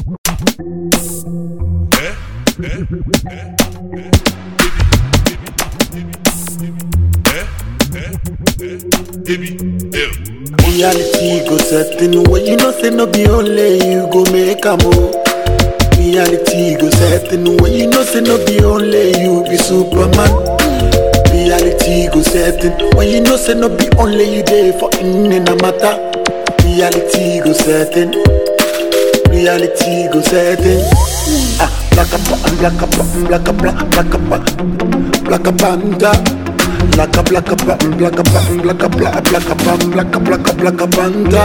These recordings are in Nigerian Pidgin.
Reality go setting when you know say no be only you go make a move. Reality go setting when you know say no be only you be Superman. Reality go setting when you know say no be only you there for in a matter. Reality go setting. Reality go setting. Ah, black up, black up, black up, black black up, black up, panda. Black up, black up, black up, black up, black up, black up, black up, black up, black up, black up, panda.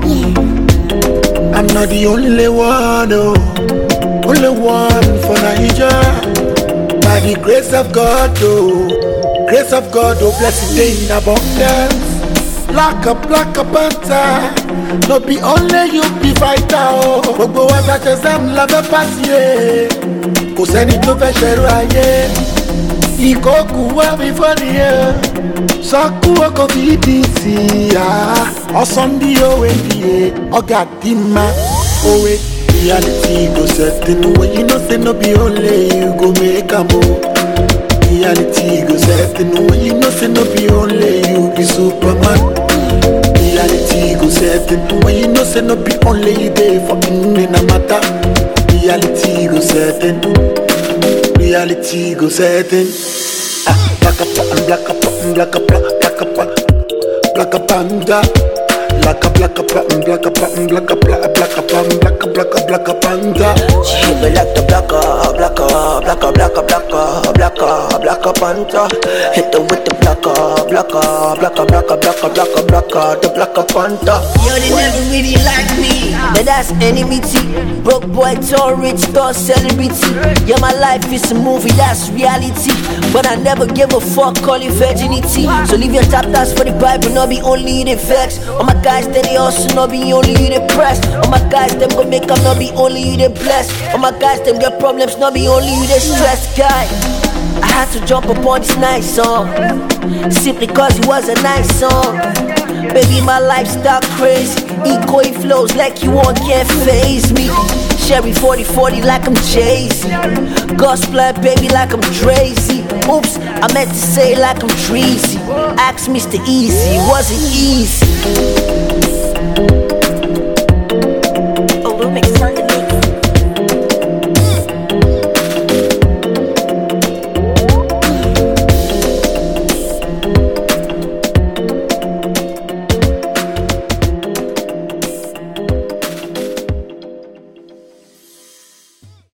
I'm not the only one, oh, only one for Naija. By the grace of God, oh, grace of God, oh, blessed day in abundance. Black up, black up, panta. No be only you be fighter, oh. Gbogbo wa ta ṣe sẹ́mu la fẹ́ pàṣẹ. Kò sẹ́ni tó fẹ́ ṣẹ̀rù ayé. Ìkókù wá mi fọ́ni ẹ̀. Sọ́kú ọkọ̀ fi di sí i. Ọ̀sán bí òwe bìí ọ̀gá dì má òwe. Reality go setting when you know say no be only you go make am o. Reality go setting when you know say no be only you be Superman. Reality go setting when you know say no be only you there for in a matter. Reality go setting. Reality go setting. Ah, black up, black up, black up, black up, black up, panda. Black up, black up, black up, black up, black up, black up, black up, black up, black up, panda. She hit me like the black up, black up, black up, black up, black up, black up, black up, panta. Hit them with the black up, black up, black up, black up, black up, black up, black up, the black up, panta. Yo, they never really like me. But that's enmity. Broke boy, tall, rich, tall, celebrity. Yeah, my life is a movie, that's reality. But I never give a fuck, call it virginity. So leave your chapters for the Bible, not be only the facts. All my guys, that they also not be only the press. All my guys, them go make up, not be only the blessed. All my guys, them get problems, not be only the stressed guy. I had to jump upon this nice song Simply cause it was a nice song Baby, my lifestyle crazy Eco it flows like you won't can't phase me Sherry 40-40 like I'm Jay-Z Gospel baby like I'm Drazy Oops, I meant to say like I'm Treasy Ask Mr. Easy, was it easy?